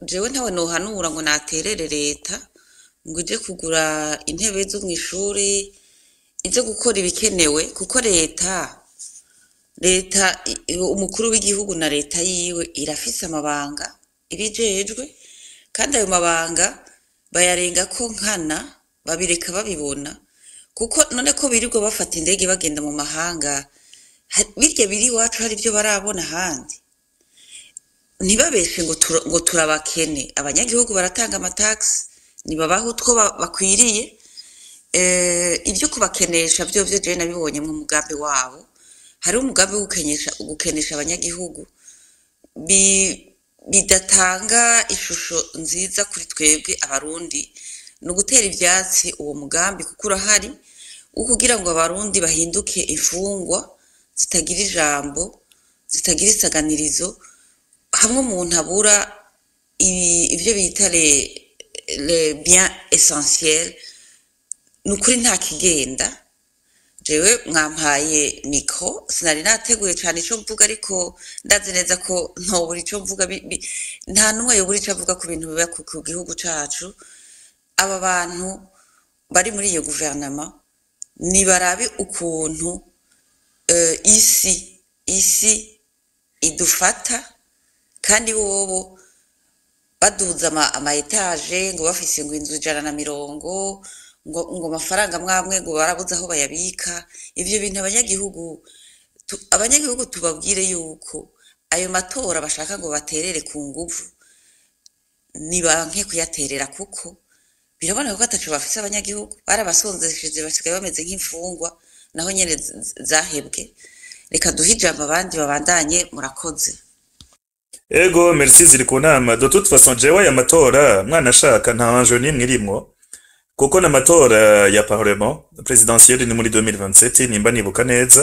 jewe ntawe nohanura ngo naterere leta ngo ije kugura intebe zo mu ishuri ije gukora ibikenewe kuko leta leta i- umukuru w'igihugu na leta yiwe irafise amabanga ibijejwe kandi ayo mabanga bayarenga ko nkana babireka babibona kuko none ko birirwa bafata indege bagenda mu mahanga ha- birya biri iwacu hari ibyo barabona ahandi ntibabeshe ngo tura- ngo turabakene abanyagihugu baratanga amatagisi nibabaha utwo ba- bakwiriye Eh, ibyo kubakenesha byo byo jewe nabibonye mu mugambi wabo hariho umugambi wo gukenesha gukenesha abanyagihugu bi- bidatanga ishusho nziza kuri twebwe abarundi ni ugutera ivyatsi uwo mugambi kuko urahari wo kugira ngo abarundi bahinduke imfungwa zitagira ijambo zitagira isaganirizo hamwe umuntu abura ibi- ibyo bita le, le bien essentiel ni ukuri nta kigenda jewe mwampaye mikro sinari nateguye cyane icyo mvuga ariko ndazi neza ko ntobura icyo mvuga bi- bi- nta n'umwe yobura icyo avuga ku bintu biba ku ku gihugu cacu aba bantu bari muri iyo guverinoma nibarabe ukuntu eh, isi isi idufata kandi bobo baduza ama, ama etaje ngo bafise ngo inzu ijana na mirongo ngo ngo amafaranga mwamwe ngo barabuze aho bayabika ivyo bintu abanyagihugu tu- abanyagihugu tubabwire yuko ayo matora bashaka ngo baterere ku nguvu nibanke kuyaterera kuko biraboneka ko ataco bafise abanyagihugu barabasonzesheje basigaye bameze nk'imfungwa naho nyene z- z- zahebwe reka duhe ijambo abandi babandanye murakoze ego merci ziri ku nama de toute façon jewe aya matora mwana ashaka nta enjeu n'imwe irimwo kuko n'amatora ya parlement presidentielle ni muri 2027 nimba nibuka neza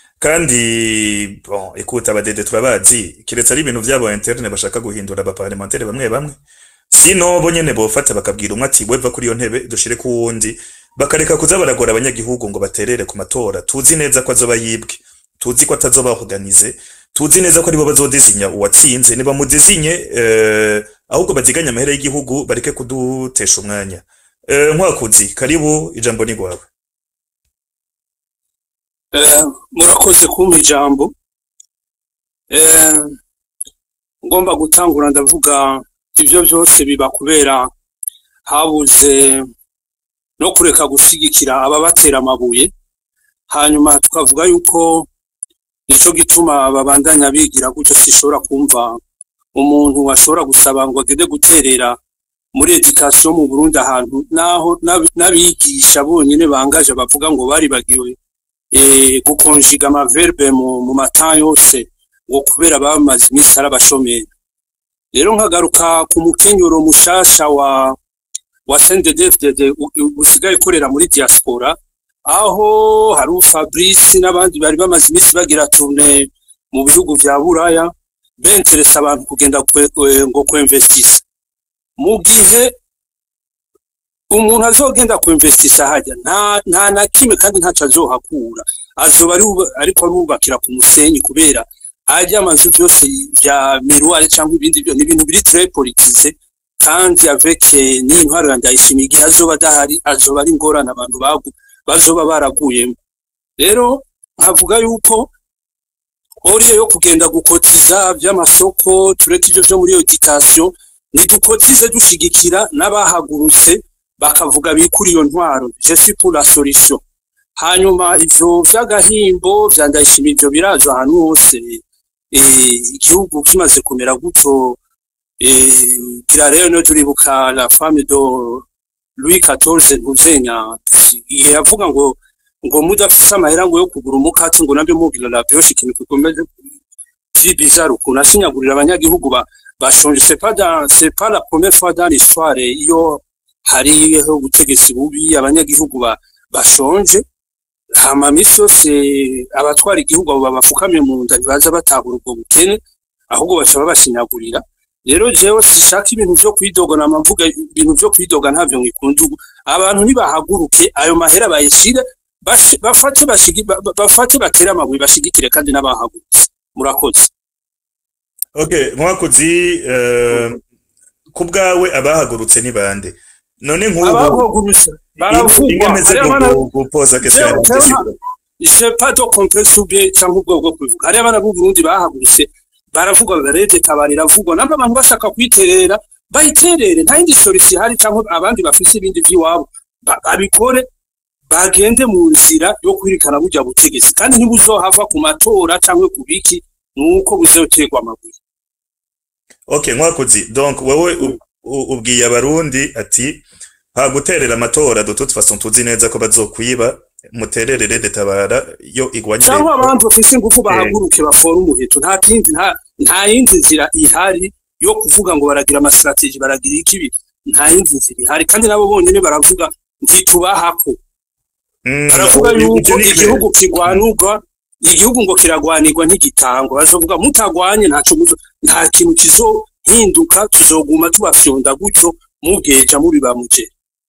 kandi bon écoute abadede turabazi kiretse ari ibintu vyabo interne bashaka guhindura abaparlementaire bamwe bamwe sino bo nyene bofata bakabwira umwe ati weva kuri iyo ntebe dushire ku wundi bakareka kuza baragora abanyagihugu ngo baterere ku matora tuzi neza ko azoba yibwe tuzi ko atazoba organize tuzi neza ko aribo bazodizinya uwatsinze nibamudizinye eh, ahubwo baziganye amahera y'igihugu bareke kudutesha umwanya eh, nkwakuzi karibu ijambo ni rwawe Eh, murakoze kumpa ijambo Eh, ngomba gutangura ndavuga ibyo byose biba kubera habuze no kureka gushigikira ababatera amabuye hanyuma tukavuga yuko nico gituma babandanya bigira gutyo sishobora kumva umuntu ashobora gusaba ngo agende guterera muri education mu Burundi ahantu naho n'ab- n'abigisha bonyene bangaje bavuga ngo bari bagiwe eh, gukonjiga amaverbe mu, mu mata yose ngo kubera bamaze iminsi ari abashomeri rero nkagaruka ku mukenyuro mushasha wa wa CNDD-FDD u- u- usigaye ukorera muri diaspora aho hari Fabrice n'abandi bari bamaze iminsi bagira tourne mu bihugu vya Buraya benteresa abantu kugenda kwe, kwe, ngo kwinvestisa mu gihe umuntu azogenda kwinvestisa hajya nta nta na kimwe kandi ntaco azohakura azoba ari ubu- ariko arubakira ku musenyi kubera arya amazu byose vya miruare cyangwa ibindi byo ni ibintu biri très politize kandi avec eh, n'intwaro ya ndayishimiye igihe azoba adahari azoba ari ingorane abantu bagu bazoba baraguyemo rero nkavuga yuko oriye yo kugenda gukotiza by'amasoko tureke ibyo byo muri education nidukotize dushigikira n'abahagurutse bakavuga bikuri iyo ntwaro je suis pour la solution hanyuma ivyo vy'agahimbo vya ndayishimiye ivyo biraza ahantu hose eh, igihugu kimaze kumera gutyo eh, gira rero no turibuka la femme de Louis XIV ntuzenya igihe yavuga ngo ngo mudafise amahera ngo yo kugura umukati ngo nabyo mubwira la brioche ikintu gikomeze vyi bizarre ukuntu ashinyagurira abanyagihugu ba bashonje c'est pas dans c'est pas la première fois dans l'histoire iyo hariho ubutegetsi bubi abanyagihugu ba bashonje hama misi yose abatwara igihugu abo babafukamye mu nda ntibaza batahura ubwo bukene ahubwo baca babashinyagurira rero jewe sishaka ibintu vyo kwidogana mvuga ibintu vyo kwidoga ntavyo ngikunda ubu abantu nibahaguruke ayo mahera bayishire bashi- bafate bashigi ba- ba- bafate batere amabuye bashigikire kandi n'abahagurutse murakoze okay nkwakuzi eh, ku bwawe abahagurutse ni bande none nk'ubu abahagurutse baravugwa ingemeze hariya bana gupoza Jewe- jewe nta- je pas de complexe ou bien cyangwa ubwoko bwo kubivuga hariya abana b'u Burundi bahagurutse baravugwa barede tabara iravugwa namba abantu bashaka kwiterera bayiterere nta yindi solution ihari cyangwa abandi bafise ibindi vy'iwabo ba- babikore bagende mu nzira yo kwirikana burya butegetsi kandi ntibuzohava ku matora cyangwa ku biki nuko buzoterwa amabuye okay nkwakuzi donc wowe u- u- ubwiye abarundi ati ha guterera amatora de toute façon tuzi neza ko bazokwiba mutererere detabara yo igwanye cyangwa abandi bafise ingufu bahaguruke bafora umuheto nta kindi nta nta yindi nzira ihari yo kuvuga ngo baragira amastrategie baragira ikibi nta yindi nzira ihari kandi nabo bonyene baravuga ntitubahako Mm, baravuga ibyo yuko ni igihugu kirwanurwa igihugu ngo kiragwanirwa nk'igitangwa bazovuga mutagwanye ntaco muzo nta kintu kizohinduka tuzoguma tubafyonda gutyo mubweja mubiba muje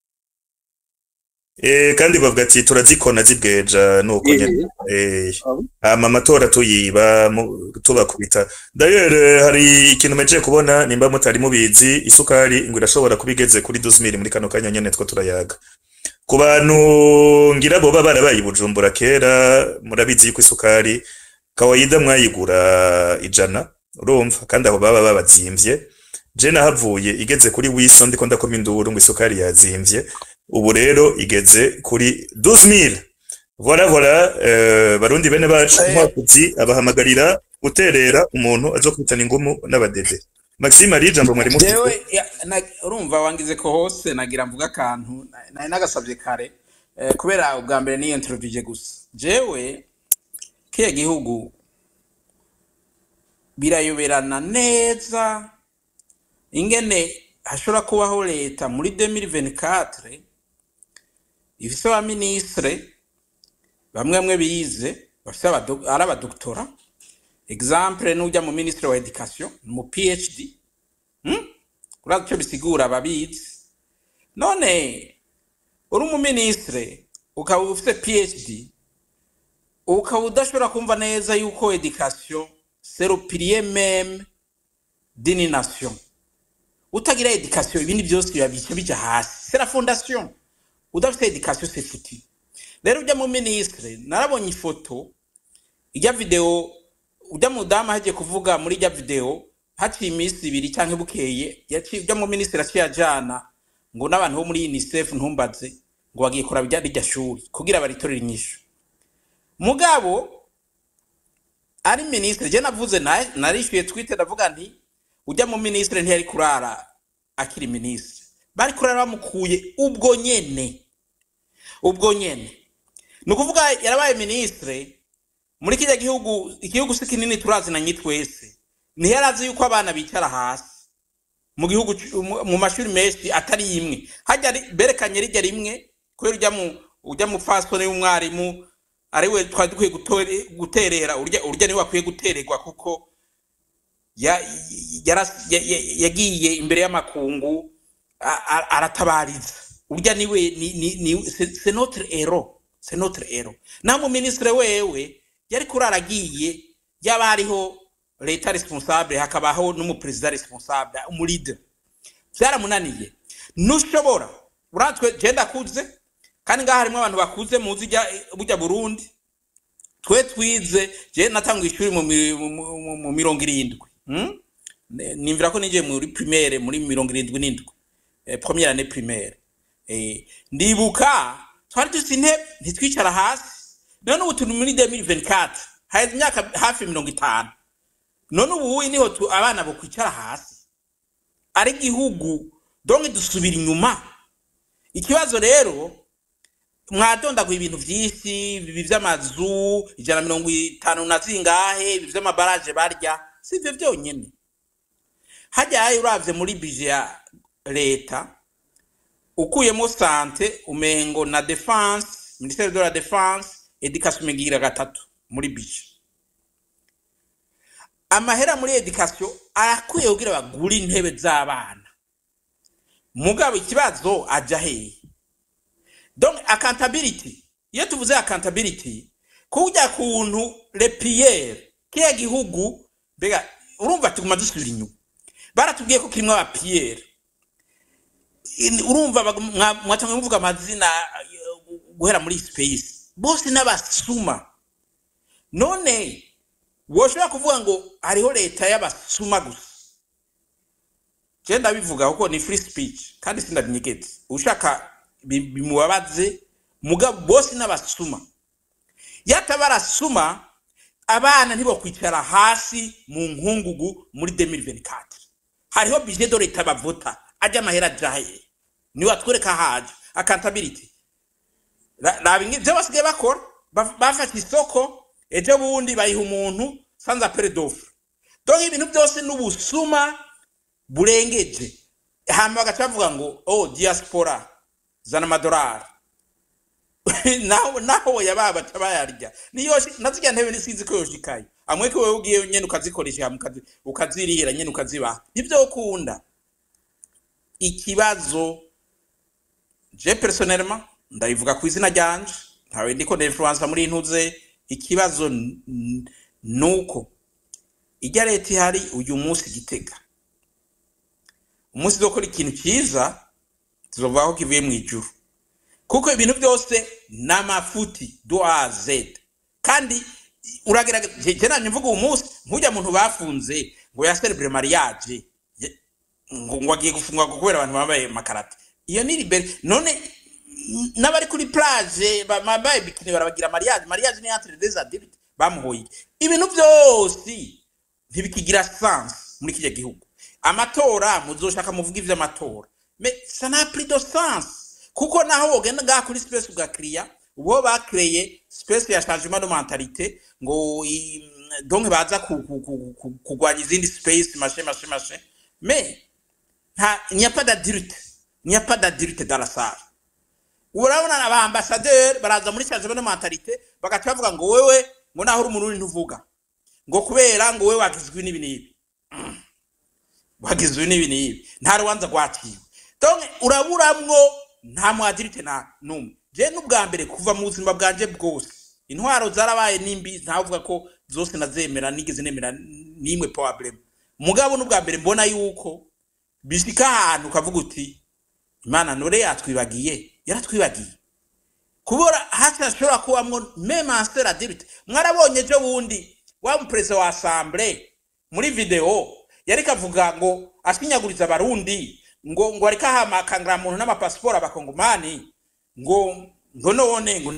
Eh, kandi bavuga ati turazikona zibweja nuko Eh, nyene eh abo. hama amatora tuyiba mu- tubakubita d'ailleurs eh, hari ikintu meje kubona nimba mutari mubizi isukari ngo irashobora kuba igeze kuri 12000 muri kano kanya nyene two turayaga ku bantu ngira boba barabaye i bujumbura kera murabizi yuko isukari kawaida mwayigura ijana urumva kandi aho baba babazimvye je nahavuye igeze kuri wiso ndiko ndakoma induru ngo isukari yazimvye ubu rero igeze kuri 12000 Voilà voilà euh, barundi bene bacu Eh. nkwakuzi abahamagarira guterera umuntu azokwitana ingumu n'abadede Maxime ari ijambo mwari mufite jewe ya- na- urumva wangize ko hose nagira mvuga akantu na- nari nagasabye kare eh, kubera ubwa mbere niyo introvije gusa jewe kiya gihugu birayoberana neza ingene hashobora kubaho leta muri 2024 ifise abaminisitire bamwe bamwe bize bafise abado- ari abadoktora exemple n'ujya mu minisitiri wa education mu phd hmm? urazi icyo bisigura ababizi none uri umuminisitire ukaba ufite phd ukaba udashobora kumva neza yuko education c'est le pilier même d'une nation utagira education ibindi byose biba bica bija hasi c'est la fondation udafite education c'est foutu rero ujya mu minisitire narabonye ifoto ijya video ujya mudamu ahagiye kuvuga muri ijya video haciye iminsi ibiri cyangwa bukeye yaciye ujya mu minisitiri aciye ajana ngo n'abantu bo muri unicef ntumbaze ngo bagiye kuraba ijya rijya shuri kugira baritorere inyishu mugabo ari minisitiri je navuze na- narishyuye twite ndavuga nti ujya mu minisitiri ntiyari kurara akiri minisitiri bari kurara bamukuye ubwo nyene ubwo nyene ni ukuvuga yarabaye minisitiri muri kiriya gihugu igihugu si kinini turazinanye twese ntiyari azi yuko abana bicara hasi mu gihugu c- mu- mu mashuri menshi atari imwe hajya ri- berekanye rijya rimwe kubera ujya mu ujya mu fasone y'umwarimu ari we twari dukwiye gutore- guterera urya urya niwe akwiye gutererwa kuko ya- yara- ya- ya- yagiye imbere y'amakungu a- a- aratabariza urya niwe ni ni ni c'est c'est notre héros c'est notre héros naho mu ministre wewe yari kurara agiye yaba hariho leta responsable hakabaho n'umuperezida responsable umulide byaramunaniye ntushobora uratwe je ndakuze kandi ngaha harimo abantu bakuze muzi ijya bujya burundi twe twize je natanguye ishuri mu mi- mu- mu- mu mirongo irindwi hmm? Ne- nimvira ko ninjiye muri primaire muri mirongo irindwi n'indwi eh, première année primaire eh, ndibuka twari dufite intebe ntitwicara hasi none ubu turi muri 2024 haheze imyaka hafi mirongo itanu none ubu niho tu- abana bokwicara hasi ari igihugu donke dusubira inyuma ikibazo rero mwadondaguye ibintu vyinshi ibi vy'amazu ijana na mirongo itanu na zingahe ibi vy'amabaraje barya si ivyo vyonyene hajyayo uravye muri bije ya leta ukuyemo sante umengo na defense ministere de la defense education umengira gatatu muri bije amahera muri education arakwiye kugira bagure intebe z'abana mugabo ikibazo aja hehe donc accountability iyo tuvuze accountability kujya kuntu repiyere kiya gihugu mbega urumva tuguma dusubira inyuma baratubwiye ko kirimo abapiyere in- urumva bag- mwa- mwatanguye muvuga amazina eh, guhera muri space bose n'abasuma none woshobora kuvuga ngo hariho leta y'abasuma gusa je ndabivuga kuko ni free speech kandi sindabinyegetse ushaka bi- bimubabaze mugabo bose n'abasuma yataba arasuma abana ntibokwicara hasi mu nkungugu muri 2024 hariho budget de leta bavota ajya amahera ajaye niwe atwereka haje accountability Ra- raba ingi- ivyo basigaye bakora baf- bafata isoko ejo bundi bayiha umuntu sans appel d'offre donc ibintu byose n'ubusuma burengeje hama bagaca bavuga ngo oh diaspora zana amadolari naho naho yaba baca bayarya niyo nazirya ntebe nisizi ko yoshikaye amwe ko wewe ugiye nyene ukazikoresha hama ukazi- ukazirihira nyene ukazibaha nivyo ukunda ikibazo je personnellement ndabivuga ku izina ryanje ntawe ndiko ndinfluensa muri intuze ikibazo n- n- nuko ijya leta ihari uyu munsi gitega umunsi uzokora ikintu cyiza tuzovuga ko kivuye mu ijuru kuko ibintu byose ni amafuti do a z kandi uragerageza je nanye mvuga uwo munsi nk'ujya muntu bafunze ngo ya celebre mariage ye- ngo ngo agiye gufungwa kubera abantu bambaye makarata iyo ni libere none n- n'abari kuri plage ba- bambaye bikini barabagira mariage mariage ni entre des adultes bamuhoye iki? ibintu byose ntibikigira sens muri kiriya gihugu amatora muzoshaka muvuga ivy'amatora mais ça n'a plus de sens kuko naho wogenda ngaha kuri space ugakiriya ubo bakreye space ya changement de mentalité ngo i- donc baza ku- ku- ku- ku- kugwanya izindi space machin machin machin mais nta il n'y a pas d'adulte il n'y a pas d'adulte dans la salle urabona aba ambassadeur baraza muri changement de mentalité bagaca bavuga ngo wewe ngo naho uri umurundi ntuvuga ngo kubera ngo wewe wagizwe n'ibi n'ibi wagizwe n'ibi n'ibi nta rubanza rwaciwe donc uraburamwo nta mwadirite na numwe je n'ubwa mbere kuva mu buzima bwanje bwose intwaro zarabaye nimbi ntavuga ko zose nazemera nigeze nemera nimwe problem mugabo n'ubwa mbere mbona yuko bishika ahantu ukavuga uti imana nore yatwibagiye yaratwibagiye kubora hasi hashobora kubamwo meme anceur adulte mwarabonye ejo bundi wa muperezida wa assemblée muri video yariko avuga ngo ashinyaguriza abarundi ngo ngo ariko ahamakangara muntu n'amapasiporo abakongomani ngo ngo none ngo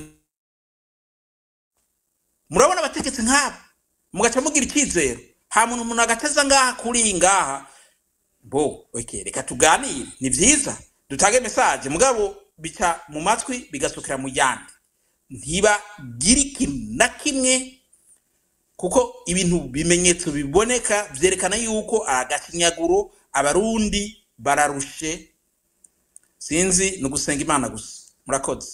murabona abategetsi nk'abo mugaca mugira icyizero ha muntu umuntu agateza ngaha kuri iyi ngaha bo okay, reka tuganire ni vyiza dutange message mugabo bica mu matwi bigasukira mu yandi ntibagira ikintu na kimwe kuko ibintu bimenyetso biboneka vyerekana yuko agakinyaguro abarundi bararushe sinzi ni ugusenga imana gusa murakoze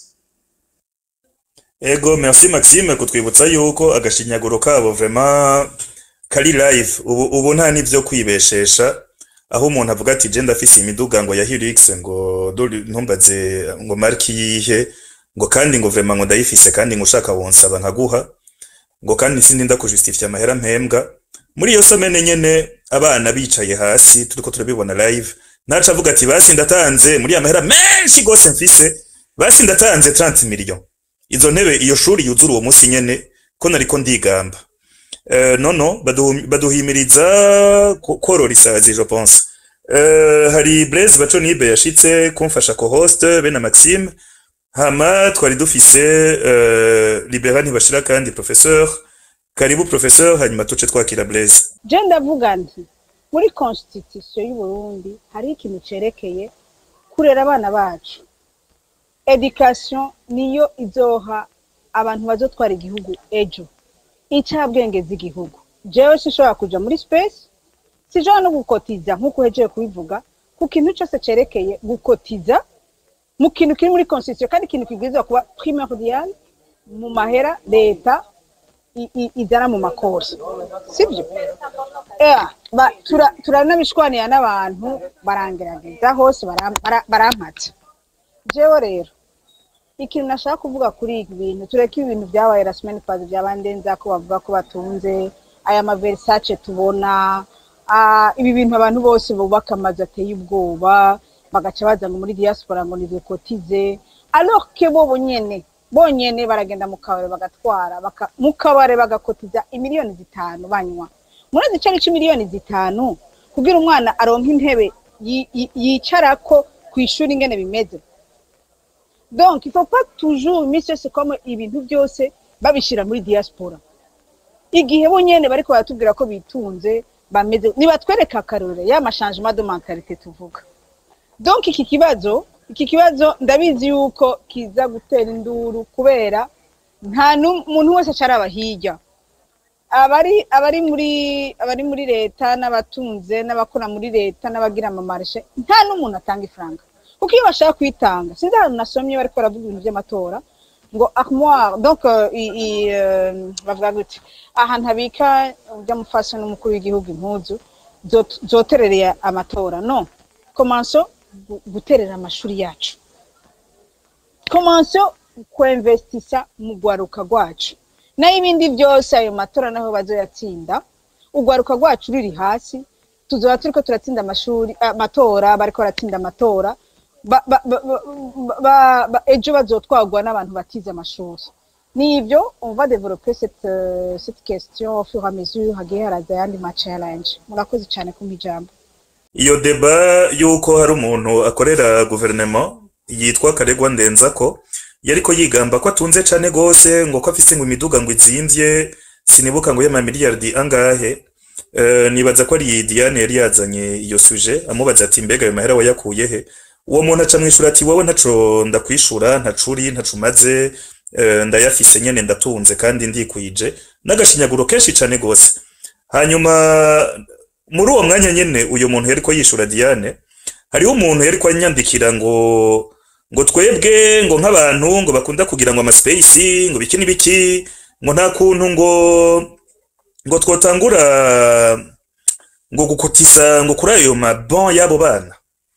Ego, merci Maxime kutwibutsa yuko agashinyaguro kabo vraiment kari live ubu, ubu nta n'ivyo kwibeshesha aho umuntu avuga ati je ndafise imiduga ngo ya Hilux ngo dore ntumbaze ngo marki yihe ngo kandi ngo vraiment ngo ndayifise kandi ngo ushaka wonsaba nkaguha ngo kandi sindi ndakujustifia amahera mpembwa muri iyo somene nyene abana bicaye hasi turiko turabibona live naca avuga ati basi ndatanze muri ya mahera menshi gose mfise basi ndatanze 30 millions izo ntebe iyo shuri yuzura uwo munsi nyene ko nariko ndigamba uh, no no badu- baduhimiriza ko- korora isazi je pense uh, hari Blaise Baconibe yashitse kumfasha ko host be na Maxime hama twari dufise uh, Libera ntibashira kandi professeur karibu professeur hanyuma tuce twakira Blaise je ndavuga nti muri constitution y'u Burundi hari ikintu cerekeye kurera abana bacu education niyo izoha abantu bazotwara igihugu ejo incabwenge z'igihugu jewe sinshobora kuja muri space sinshobora no gukotiza nk'uko uhejeje kubivuga ku kintu cyose cerekeye gukotiza mu kintu kiri muri constitution kandi ikintu kibwirizwa kuba primordial mu mahera leta i- i- izana mu makosa sibyo Ea, ba- tura- turanabishwanira n'abantu barangerageza hose baram- bara- barampata jewe rero ikintu nashaka kuvuga kuri ibi bintu tureke ibintu byabaye la semaine passée byabandenza ko bavuga ko batunze aya maversace tubona ah, ibi bintu abantu bose bubaka amazu ateye ubwoba bagaca baza ngo muri diaspora ngo nidukotize alors que bo bonyene bonyene baragenda mu kabare bagatwara baka, mu kabare bagakotiza imiliyoni zitanu banywa murazi ico ari miliyoni zitanu kugira umwana aronke intebe yi- yi- yicarako kw'ishuri ingene bimeze donc il faut pas toujours iminsi yose comme ibintu byose babishira muri diaspora igihe bonyene bariko baratubwira ko bitunze bameze nibatwereka akarorero ya machangement de mentalité tuvuga donc iki kibazo iki kibazo ndabizi yuko kiza gutera induru kubera nta muntu wese acaraba hirya abari abari muri abari muri leta n'abatunze n'abakora muri leta n'abagira amamarishe nta n'umuntu atanga ifaranga kuko iyo bashaka kwitanga sinzi ahantu nasomye bariko baravuga ibintu by'amatora ngo armoire donc euh, i- i- euh, bavuga gute ahantu habika by'amufasha n'umukuru w'igihugu impuzu zot- zoterereye amatora no komanso gu- guterera amashuri yacu komanso kwemvestisa mu rwaruka rwacu nayo ibindi byose ayo matora naho bazoyatsinda urwaruka rwacu ruri hasi tuzoba turiko turatsinda amashuri amatora bariko baratsinda amatora ba- ba- ba- ba- ba- ba- ejo bazotwagwa n'abantu batize amashuri nibyo on va développer cette, euh, cette question au fur et à mesure hagiye haraza ayandi ma challenge murakoze cyane kumpa ijambo iyo deba y'uko hari umuntu akorera guverinoma yitwa karegwa ndenzako yariko yigamba ko atunze cane gose ngo ko afise ngo imiduga ngo izimvye sinibuka ngo y'amamiliyardi angahe Eh, nibaza ko ari Diane yari yazanye iyo suje amubaza ati mbega ayo mahera wayakuye he uwo muntu aca mwishura ati wowe ntaco ndakwishura ntacuri ntaco umaze eh, ndayafise nyene ndatunze kandi ndikwije n'agashinyaguro kenshi cane gose hanyuma muri uwo mwanya nyene uyu muntu yariko yishura Diane hariho umuntu yariko anyandikira ngo ngo twebwe ngo nk'abantu ngo bakunda kugira ngo amaspace ngo biki n'ibiki ngo nta kuntu ngo ngo twotangura ngo gukotiza ngo kuri ayo mabon y'abo bana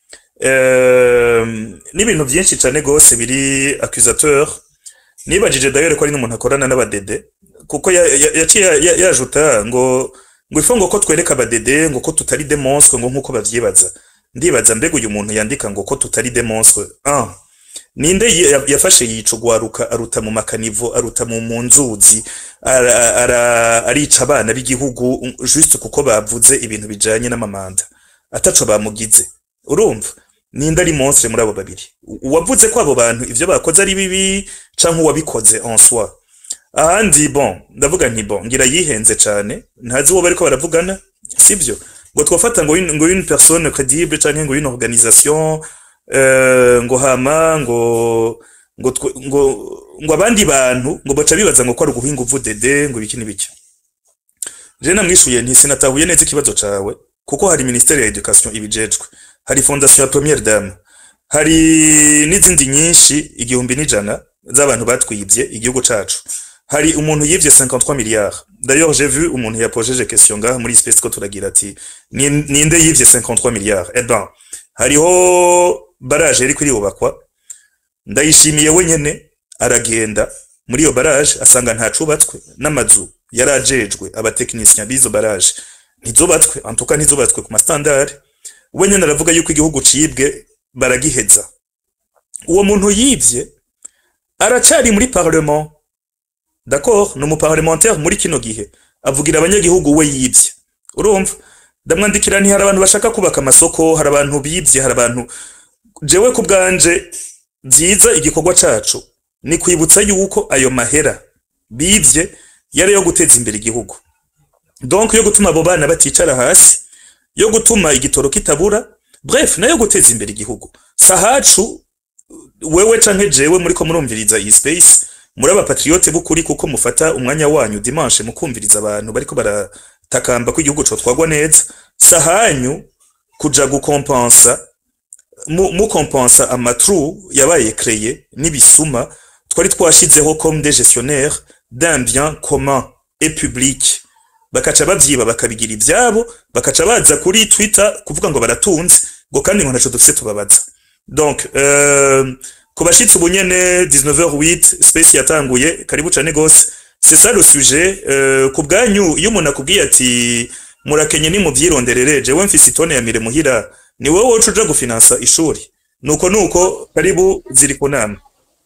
Ehm, n'ibintu byinshi cane gose biri accusateur nibajije d'ailleurs ko ari n'umuntu akorana n'abadede kuko ya- ya- yaciye ya- yajuta ngo ngo ifo ngo ko twereka abadede ngo ko tutari des monstres ngo nkuko bavyibaza ndibaza mbega uyu muntu yandika ngo ko tutari des monstres ah ninde ya- yafashe yica ugwaruka aruta mu makanivo aruta mu mu nzuzi ara- ara- arica abana b'igihugu um, juste kuko bavuze ibintu bijanye n'amamanda ataco bamugize urumva ninde ari monstre muri abo babiri U- uwavuze ko abo bantu ivyo bakoze ari bibi canke uwabikoze en soi ahandi bon ndavuga nti bon ngira yihenze cane ntazi uwo bariko baravugana sivyo ngo twafata ngo une- ngo une personne crédible canke ngo une organisation eh, ngo hama ngo ngo twe- ngo ngo abandi bantu ngo baca bibaza ngo ko ari uguhinga uvudede ngo ibiki n'ibiki je namwishuye nti sinatahuye neza ikibazo cawe kuko hari ministere ya education ibijejwe hari fondation ya première dame hari n'izindi nyinshi igihumbi n'ijana z'abantu batwibye igihugu cacu hari umuntu yivye 53 milliards d'ailleurs j'ai vu umuntu yapojeje question ngaha muri space ko turagira ati "Ni- ninde yivye 53 milliards eh ben hariho barage yari yubakwa ndayishimiye wenyene aragenda muri iyo barage asanga nta cubatswe n'amazu yarajejwe abatekinisiyani b'izo barage ntizubatswe antuka ntizubatswe ku mastandard wenyene aravuga yuko igihugu cibwe baragiheza uwo muntu yivye aracari muri parlement d'accord ni umuparlementaire muri kino gihe avugira abanyagihugu we yivye urumva ndamwandikira nti hari abantu bashaka kubaka amasoko hari abantu bivye hari abantu jewe ku bwanje vyiza igikorwa cacu ni kwibutsa yuko ayo mahera bivye yari yo guteza imbere igihugu donc yo gutuma abo bana baticara hasi yo gutuma igitoro kitabura bref nayo guteza imbere igihugu sahacu wewe canke jewe muriko murumviriza iyi space muri abapatriote b'ukuri kuko mufata umwanya wanyu dimanche mukumviriza abantu bariko baratakamba ko igihugu cotwagwa neza sahanyu kuja gukompensa mu, mukompensa amatru yabaye créé n'ibisuma twari twashizeho comme des gestionnaires d'un bien commun et public bakaca bavyiba bakabigira ivyabo bakaca baza kuri twitter kuvuga ngo baratunze ngo kandi ngo ntaco dufise tubabaza donc euh, ku bashitsi ubu nyene 19h08 space yatanguye karibu cane gose c'est ça le sujet euh, ku bwanyu iyo umuntu akubwiye ati murakenye ni muvyironderere jewe mfise itone ya mire muhira ni wowe woca uja gufinansa ishuri nuko nuko karibu ziri ku nama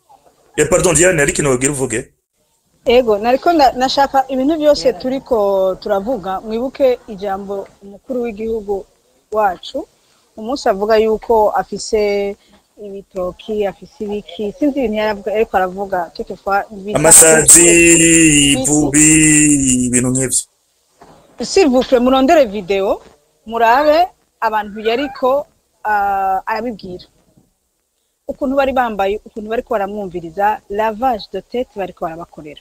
eh pardon Diane ariko nobwira uvuge ego nariko nda- nashaka ibintu byose turiko turavuga mwibuke ijambo umukuru w'igihugu wacu umunsi avuga yuko afise ibitoki afise ibiki sinzi ibintu yaravuga ariko aravuga toutefois bita- amasazi ivubi ibintu nk'ivyo s'il vous plaît murondere video murabe abantu yariko ah, arabibwira ukuntu bari bambaye ukuntu bariko baramwumviriza lavage de tête bariko barabakorera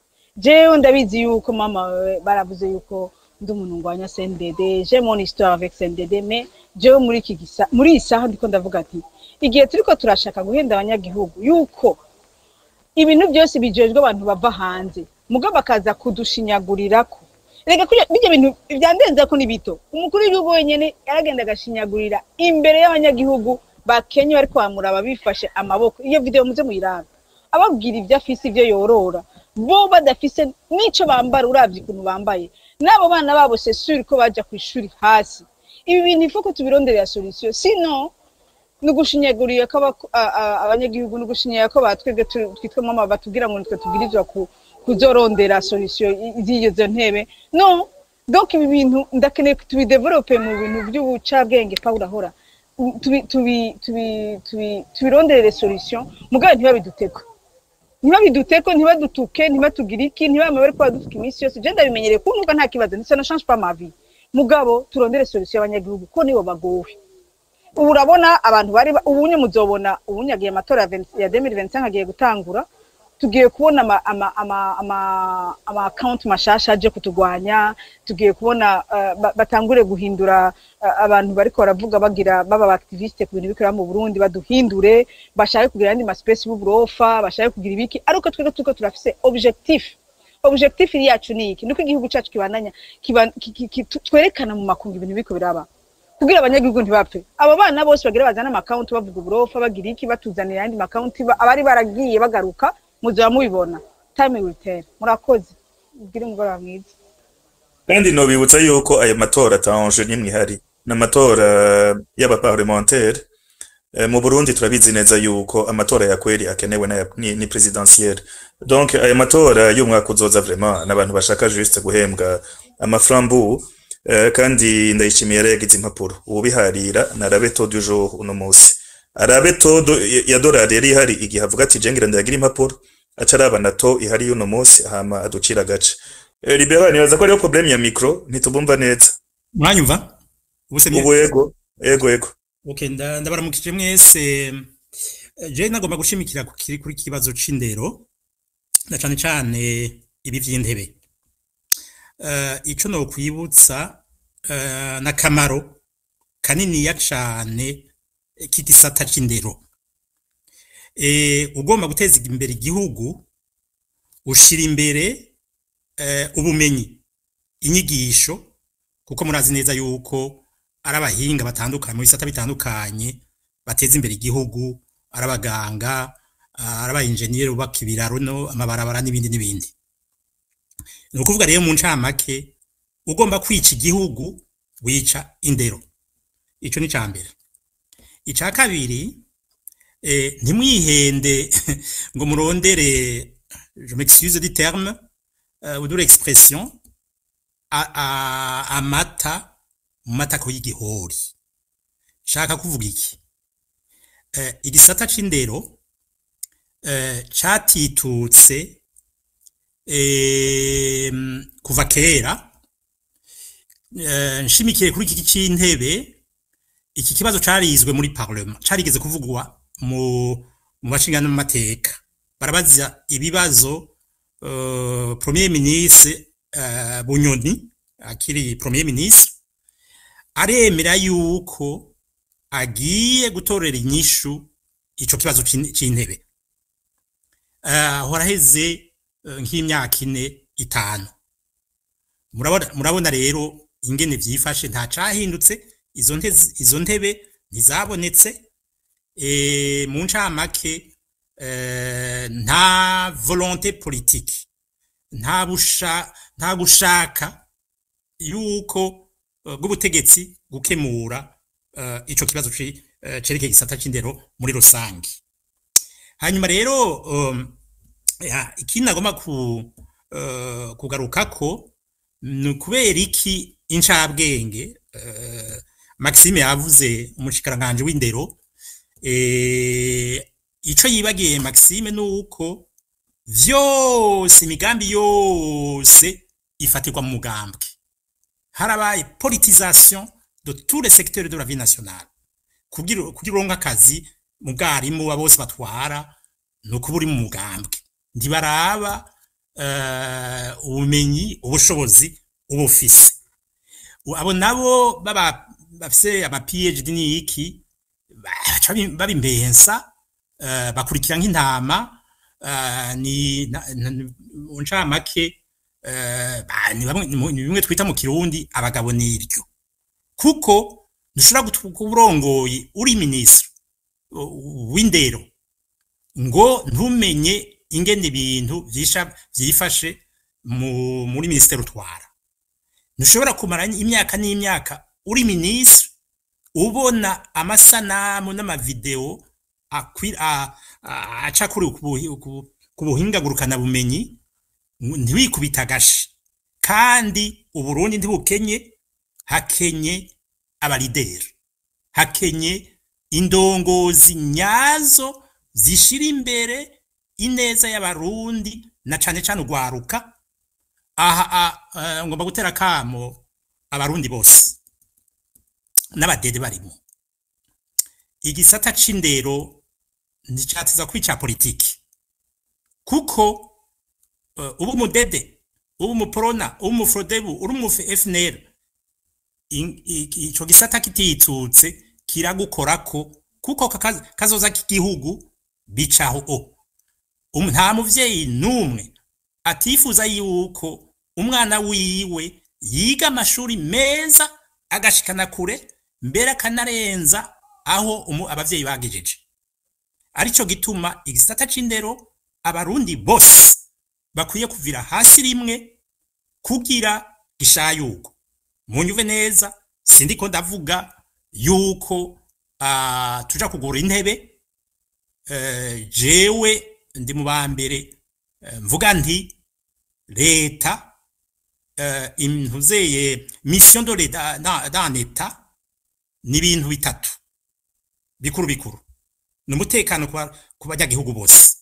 jewe ndabizi yuko mama wewe baravuze yuko ndi umuntu ngwanya CNDD j'ai mon histoire avec CNDD mais jewe muri iki gisa muri iyi saha ndiko ndavuga ati igihe turiko turashaka guhenda abanyagihugu yuko ibintu byose bijejwe abantu bava hanze mugabo bakaza kudushinyagurirako reka kurya bijya bintu byandenza ko ni bito umukuru w'igihugu wenyene yaragenda agashinyagurira imbere y'abanyagihugu bakenye bariko bamuraba bifashe amaboko iyo video muze muyirabe ababwira ibyo afise ibyo yorora bo badafise n'ico bambara uravye ukuntu bambaye n'abo bana babo c'est sûr ko baja ku ishuri hasi ibi bintu ifo ko tubironderera solution sinon ni ugushinyagurira ko abako- a- a- abanyagihugu ni ugushinyagurira ko batwebwe tu- twitwa mama batubwira ngo nitwe tubwirizwa ku- kuzorondera solution i- z'izo ntebe no donc ibi bintu ndakeneye ko tubidevelope mu bintu by'ubucabwenge pawulo ahora tubi- tubi- tubi- tubi- tubironderere solution mugabo ntibabiduteko ntibabiduteko ntibadutuke ntibatugire iki ntibame bari kuba dufuka iminsi yose je ndabimenyereye kuntuka nta kibazo ndetse na change pas ma vie mugabo turondere solution y'abanyagihugu ko nibo bagowe ubu urabona abantu bari ba- ubunye muzobona ubunye agiye amatora ya 20 ya 2025 agiye gutangura tugiye kubona ama ama ama ama, ama account mashasha aje kutugwanya tugiye kubona uh, ba- batangure guhindura uh, abantu bariko baravuga bagira baba ba activiste ku bintu bikora mu Burundi baduhindure bashaka kugira andi ma space y'uburofa bashaka kugira ibiki ariko twebwe tuko turafise objectif objectif iri yacu ni iki nuko igihugu cacu kibandanya kiba- ki- ki- ki- tu- twerekana mu makungu ibintu biko biraba kugira abanyagihugu ntibapfe abo bana bose bagira bazana amakawunti bavuga uburofa bagira iki batuzanira ayandi makawunti ba- abari baragiye bagaruka muzaba mubibona time will tell murakoze ubwire umugoroba mwiza kandi nobibutsa yuko ayo matora atanje n'imwe ihari n'amatora y'abaparlementaire Eh, mu Burundi turabizi neza yuko amatora ya kweli akenewe na ni, ni presidentielle donc ayo matora y'umwaka uzoza vraiment n'abantu bashaka juste guhembwa amaframbu eh, kandi ndayishimiye yaregize impapuro ubiharira na rabeto du jour uno musi arabe todo ya dolari yari ihari igihe avuga ati jengira ndagira impapuro aca araba na to ihari y'uno musi hama aducira agace Eh, libera nibaza ko ariyo problème ya micro ntitubumva neza mwanyumva ubuse mye ubu ego ego ego okay nda- ndabaramukije mwese Eh, je nagomba gushimikira ku kiri kuri kibazo c'indero na cane cane ibi vy'intebe uh, ico no kwibutsa uh, n'akamaro kaniniya cane k'igisata c'indero eh ugomba guteza imbere igihugu ushira imbere eh, ubumenyi inyigisho kuko murazi neza yuko ari abahinga batandukanye mu bisata bitandukanye bateza imbere igihugu ari abaganga ari abayenjeniyeri bubaka ibiraro no amabarabara n'ibindi n'ibindi ni ukuvuga rero mu ncamake ugomba kwica igihugu wica indero ico ni ca mbere ica kabiri eh, ntimwihende ngo murondere je m'excuse du terme euh, ou de l'expression a- a- amata mu matako y'igihori shaka kuvuga iki eh, igisata c'indero eh, catitutse eh, kuva kera eh, nshimikiye kuri iki c'intebe iki kibazo carizwe muri parlement carigeze kuvugwa mu mu bashingana n'amateka barabaza ibibazo uh, premier ministre uh, bunyoni akiri premier ministre aremera yuko agiye gutorera inyishu ico kibazo c'in- c'intebe uh, horaheze uh, nk'imyaka ine itanu murabona murabona rero ingene vyifashe nta cahindutse izo ntebe izo ntebe ntizabonetse e, mu ncamake eh, nta volonté politique nta busha nta gushaka yuko uh, bw'ubutegetsi gukemura uh, ico kibazo ci- eh, cerekeye igisata c'indero muri rusange hanyuma rero um, ya, ikindi nagomba ku, uh, kugarukako ni ukubera iki incabwenge uh, maxime yavuze umushikiranganje w'indero eh, ico yibagiye maxime ni uko vyose imigambi yose ifatirwa mu mugambwe harabaye politisation de tous les secteurs de la vie nationale kugira kugira uronka akazi mu bwarimu ba bose batwara ni ukuba uri mu mugambwe ntibaraba uh, ubumenyi ubushobozi uba ufise abo nabo baba bafise ama PhD ni iki baca babimbensa uh, bakurikira nk'intama uh, ni mu ncamake uh, ni bamwe ni bimwe twita mu kirundi abagabo niryo kuko ntushobora kuba urongoye uri minisitiri w'indero ngo ntumenye ingene ibintu vyifashe muri minisiteri utwara ntushobora kumara imyaka n'imyaka uri minisitiri ubona amasanamu n'amavideo aca kuri ku buhinga bumenyi ntiwikubita agashi kandi uburundi ntibukenye hakenye abalideri hakenye indongozi nyazo zishira imbere ineza y'abarundi na cane cane urwaruka aha uh, ngomba gutera kamo abarundi bose n'abadede barimo igisata c'indero nticatiza kwica politiki kuko uh, ubu umudede ubu umuporona ubu umufrodebu uri umu fnr ico gisata kititsutse kiragukorako kuko kazoza k'igihugu bicaho o nta muvyeyi n'umwe atifuza yuko umwana wiwe yiga amashuri meza agashikana kure mbere akanarenza aho abavyeyi bagejeje arico gituma igisata c'indero abarundi bose bakwiye kuvira hasi rimwe kugira gishayuko munyuve neza sindiko ndavuga yuko uh, tuja kugura intebe uh, jewe ndi mu bambere uh, mvuga nti leta uh, intuzeye mission de l'etat dans l'état ni ibintu bitatu bikuru bikuru ni umutekano ku banyagihugu bose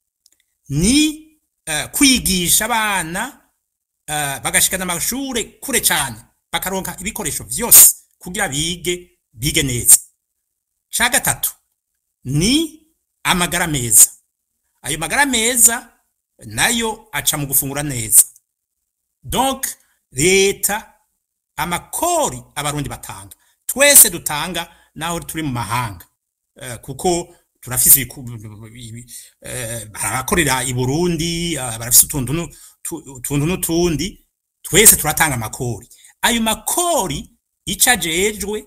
ni uh, kwigisha abana uh, bagashikana amashure kure cyane bakaronka ibikoresho vyose kugira bige bige neza ca gatatu ni amagara meza ayo magara meza nayo aca mu gufungura neza donc leta amakori abarundi batanga twese dutanga naho turi mu mahanga uh, kuko turafise barakorera i Burundi barafise utuntu utuntu n'utundi twese turatanga amakori ayo makori ico ajejwe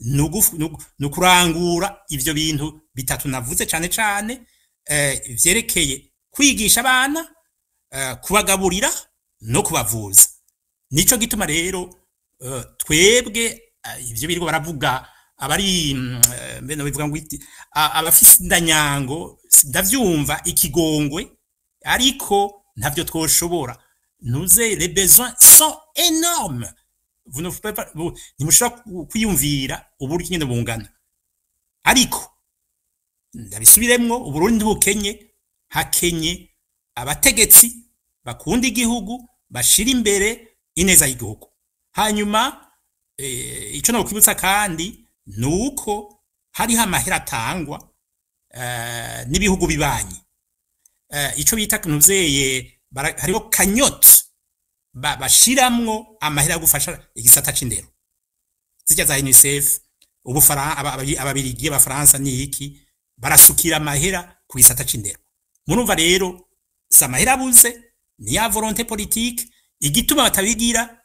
ni ukurangura ivyo bintu bitatu navuze cane cane vyerekeye kwigisha abana kubagaburira no kubavuza nico gituma rero twebwe ivyo biriko baravuga abari mbene bivuga ngo abafise indanyango ndavyumva ikigongwe ariko ntavyo twoshobora ntuze les besoins sont énormes vous ne pouvez pas ntimushobora kwiyumvira uburyo nyine bungana ariko ndabisubiremwo uburundi ntibukenye hakenye abategetsi bakunda igihugu bashira imbere ineza y'igihugu hanyuma ico nokwibutsa kandi ni uko hariho amahera atangwa n'ibihugu bibanyi ico bita nuzeye hariho kanyoti bashiramwo amahera yo gufasha igisata c'indero zijya za unicef ababirigi abafaransa ni iki barasukira amahera ku gisata c'indero murumva rero si amahera abuze ni ya volonté politique igituma batabigira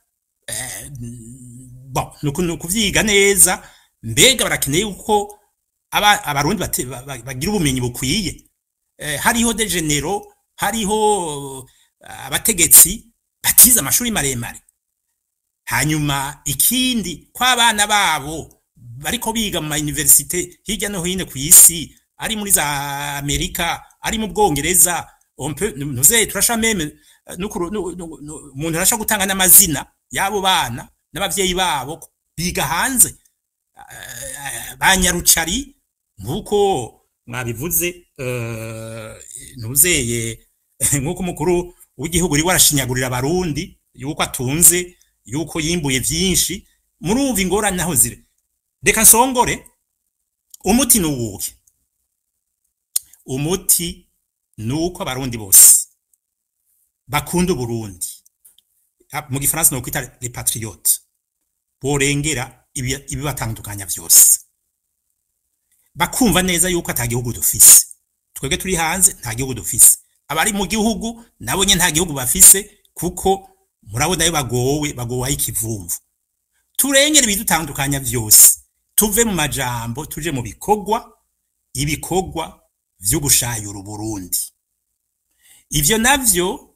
bon ni ukuvyiga neza mbega barakeneye uko abarundi bagira ubumenyi bukwiye hariho de genero hariho abategetsi batize amashuri maremare hanyuma ikindi ko abana babo bariko biga mu mayuniversite hirya no hino ku isi ari muri za amerika ari mu bwongereza on peut nuze turasha meme nukuru nu- nu- nu- umuntu arasha gutanga n'amazina y'abo bana n'abavyeyi babo biga hanze Eh, ba nyarucari nk'uko mwabivuze eh, ntuzeye nk'uko umukuru w'igihugu uri warashinyagurira abarundi yuko atunze yuko yimbuye vyinshi murumva ingorane naho ziri reka nsongore umuti ni uwuhe umuti ni uko abarundi bose bakunda uburundi Ah, mu gifaransa ni ukwita les patriotes borengera ibi- ibibatandukanya vyose bakumva neza yuko ata gihugu dufise twebwe turi hanze nta gihugu dufise abari mu gihugu nabo nye nta gihugu bafise kuko murabona yo bagowe bagowaho ikivumvu turengere ibidutandukanya vyose tuve mu majambo tuje mu bikorwa ibikorwa vyo gushayura uburundi ivyo navyo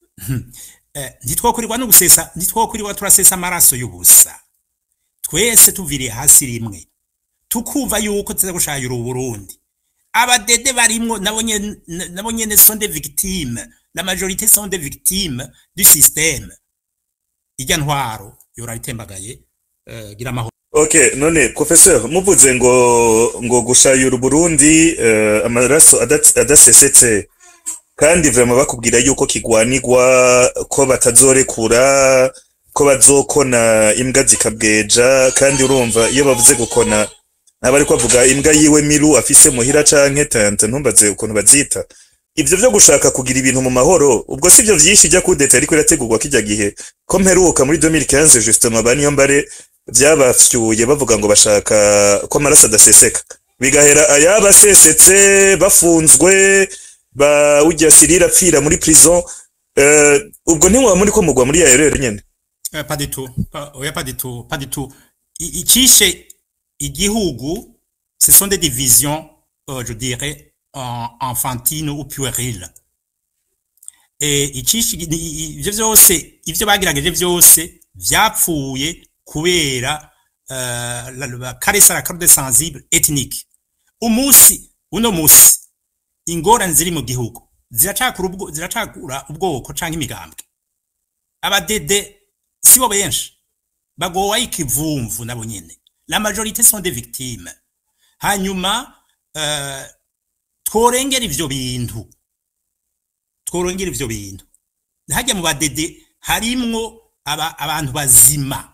eh, ntitwokurirwa no gusesa ntitwokurirwa turasesa amaraso y'ubusa twese tuviriye hasi rimwe tukumva yuko tuza gushayura uburundi abadede barimwo nabo nyene nabo nyene sont des victimes la majorité sont des victimes du système irya ntwaro yora itembagaye uh, gira amahoro Okay, none professeur muvuze ngo ngo gushayura Burundi uh, amaraso adat- adasesetse kandi vraiment bakubwira yuko kigwanirwa ko batazorekura ko bazokona imbwa zikabweja kandi urumva iyo bavuze gukona ntaba ariko bavuga imbwa yiwe miru afise muhira canke tante ntumbaze ukuntu bazita ivyo vyo gushaka kugira ibintu mu mahoro ubwo sivyo vyinshi ijya kudeta ariko irategurwa kijya gihe ko mperuka muri 2015 justement baniyo mbare vyabafyuye bavuga ngo bashaka ko amaraso adaseseka bigahera ayabasesetse bafunzwe ba ujya sirira apfira muri prison uh, ubwo ntiwaba muri ko mugwa muri yayo rero nyene uh, pas du tout pas, oya pas du tout pas du tout I- icishe igihugu ce sont des divisions euh, je dirais en, enfantines ou puériles eh icishe i- i- ivyo vyose ivyo bagerageje vyose vyapfuye kubera uh, la, la caresse à la carte sensible ethnique umunsi uno musi ingorane ziri mu gihugu ziracakura ubwo ziracakura ubwoko canke imigambwe abadede sibo benshi bagowa ikivumvu nabo nyene la majorité sont des victimes hanyuma uh, tworengera ivyo bintu tworengera ivyo bintu hajya mu badede harimwo aba, abantu bazima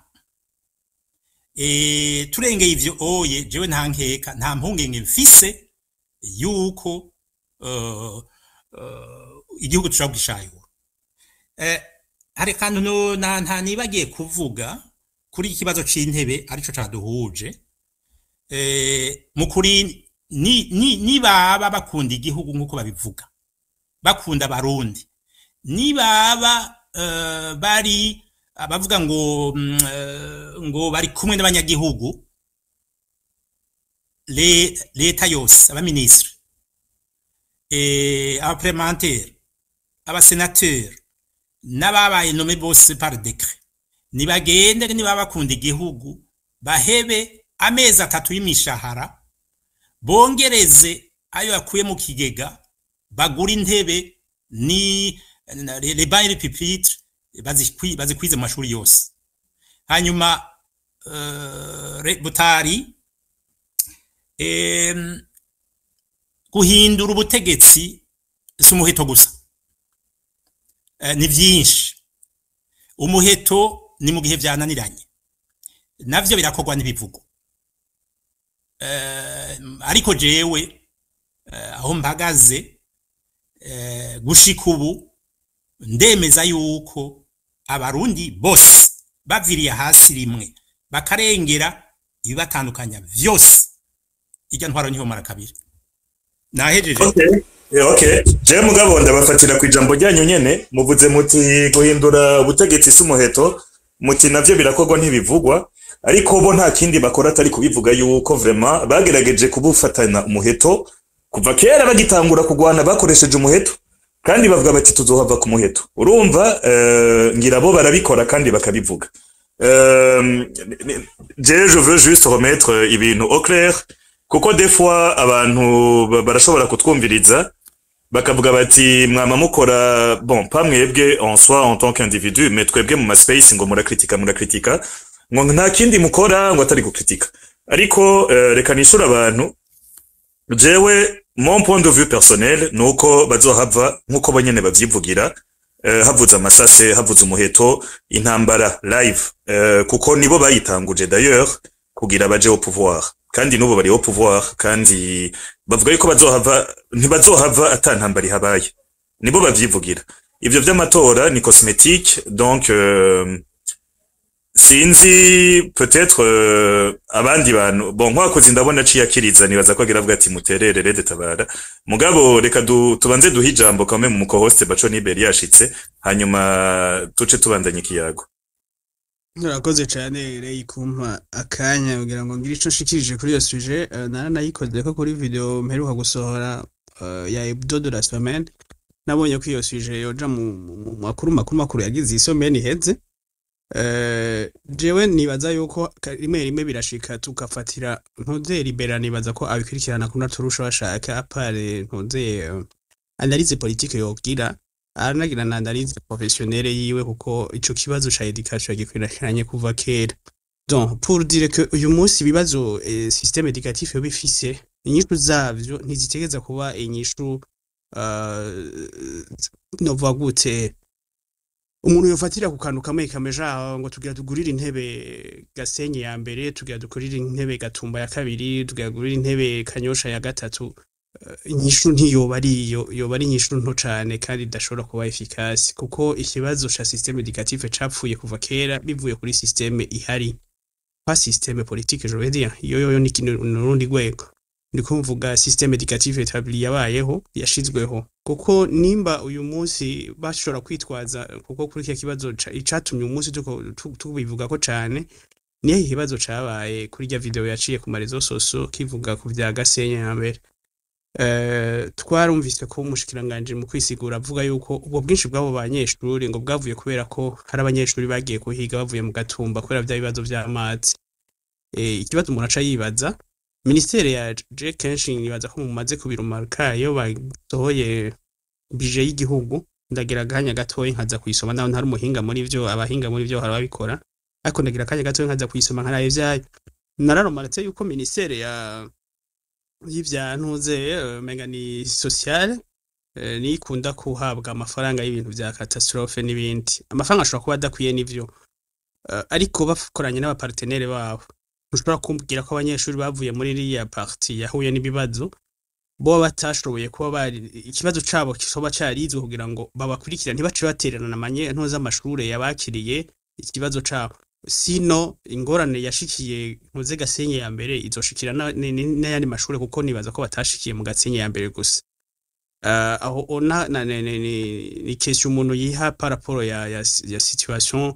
e, turengeye ivyo oye jewe nta nkeka nta mpungenge mfise yuko uh, uh, igihugu tushobora kugishayura eh, hari kantu no na nta nibagiye kuvuga kuri iki kibazo c'intebe arico caduhuje eh, mu kuri ni, ni, nibaba bakunda igihugu nk'uko babivuga bakunda abarundi nibaba uh, bari abavuga ngo mm, uh, ngo bari kumwe n'abanyagihugu le- leta yose abaministre eh, abaparlementaire abasenateur n'ababaye nome bose par décret nibagende niba bakunda igihugu bahebe amezi atatu y'imishahara bongereze ayo yakuye mu kigega bagura intebe ni na- le le bancs et les pupitres bazikwi- bazikwize mu mashuri yose hanyuma uh, re- butari em, guhindura ubutegetsi si umuheto gusa Eh, ni vyinshi umuheto ni mu gihe vyananiranye navyo birakorwa n'ibivugo Eh, ariko jewe eh, aho mpagaze eh, gushika ubu ndemeza yuko abarundi bose baviriye hasi rimwe bakarengera ibibatandukanya vyose irya ntwaro niho mara kabiri nahejeje Okay. Yeah, okay. Je mugabo ndabafatira ku ijambo ryanyu nyene muvuze muti guhindura ubutegetsi si umuheto muti navyo birakorwa ntibivugwa ariko bo nta kindi bakora atari kubivuga yuko vraiment bagerageje kubufatana umuheto kuva kera bagitangura kugwana bakoresheje umuheto kandi bavuga bati tuzohava ku muheto urumva uh, ngira bo barabikora kandi bakabivuga Euh, je, je veux juste remettre ibintu au clair kuko des fois abantu ba- barashobora kutwumviriza bakavuga bati mwama mukora bon pas mwebwe en soi en tant qu'individu mais twebwe mu maspace ngo murakritika murakritika ngo nta kindi mukora ngo atari gukritika ariko eh, reka nishura abantu jewe mon point de vue personnel nuko bazohava nkuko bonyene bavyivugira eh, havuze amasase havuze umuheto intambara live eh, kuko nibo bayitanguje d'ailleurs kugira baje au pouvoir kandi nubo bari au pouvoir kandi bavuga yuko bazohava ntibazohava ata ntambara ihabaye nibo bavyivugira ivyo vy'amatora ni cosmétique donc euh, sinzi peut-être euh, abandi bantu bon nkwakoze ndabona aciye akiriza nibaza ko agira avuga ati muterere detabara mugabo reka du, tubanze duhe ijambo kamwe mu mukohoste baco niberi yashitse hanyuma tuce tubandanye ikiyago Murakoze cyane Ray kumpa akanya kugira ngo ngire ico nshikirije kuri iyo suje uh, naranayikoze ko kuri video mperuka gusohora uh, ya hebdo de la semaine nabonye ko iyo suje yoja mu mu- mu makuru makuru makuru yagize isomeni iheze uh, jewe nibaza yuko ka- rimwe rimwe birashika tugafatira ntuze libera nibaza ko abikurikirana kuna turusha bashaka apare ntuze uh, analyse politique yogira aranagira na analyse professionnelle yiwe kuko ico kibazo ca education gikwiranye kuva kera donc pour dire que uyu munsi ibibazo eh, système éducatif yo bifise inyishu zavyo ntizitegeza kuba inyishu uh, novuga gute umuntu yofatira ku kantu kamwe kameja ngo tugira tugurire intebe gasenyi ya mbere tugira dukurire intebe gatumba ya kabiri tugira tugurire intebe kanyosha ya gatatu Eh, inyishu ntiyoba ari iyo yoba ari inyishu nto cane kandi idashobora kuba efikasi kuko ikibazo ca système éducatif capfuye kuva kera bivuye kuri système ihari pas système politique je veux dire iyo yoyo ni kintu nurundi rwego ndiko mvuga système éducatif établi yabayeho yashizweho kuko nimba uyu munsi bashobora kwitwaza kuko kuri iki kibazo ca- icatumye uyu munsi tuko- tu- tubivuga ko cane niyo ikibazo cabaye kuri rya video yaciye ku marezo soso kivuga ku vya Gasenyi ya mbere Eh, twarumvise ko umushikiranganje mu kwisigura avuga yuko ubwo bwinshi bw'abo banyeshuri ngo bwavuye kubera ko hari abanyeshuri bagiye kuhiga bavuye mu gatumba kubera bya bibazo by'amazi Eh, ikibazo umuntu aca yibaza ministere ya je kenshi nibaza ko mumaze kubirumaruka iyo basohoye bije y'igihugu ndagira akanya gatoya nkaza kuyisoma naho ntari umuhinga muri vyo abahinga muri vyo hari ababikora ariko ndagira akanya gatoya nkaza kuyisoma nkaraye vyayo nararomaratse yuko ministere ya y'ivya ntuze eh, menga ni sociale eh, niyo ikunda kuhabwa amafaranga y'ibintu vya catastrophe n'ibindi amafaranga ashobora kuba adakwiye n'ivyo Eh, ariko bakoranye n'abapartenere babo ntushobora kumbwira ko abanyeshuri bavuye muri iriya parti yahuye n'ibibazo bo batashoboye kuba bari ikibazo cabo kisoba carizwe kugira ngo babakurikira ntibace batererana amanye ntuze amashure yabakiriye ikibazo cabo sino ingorane yashikiye ntuze gasenyi ya mbere izoshikira na- ni- ni- n'ayandi mashure kuko nibaza ko batashikiye mu gasenyi ya mbere gusa uh, aho ona na, ni, ni, ni, ni question umuntu yiha par rapport ya, ya, ya situation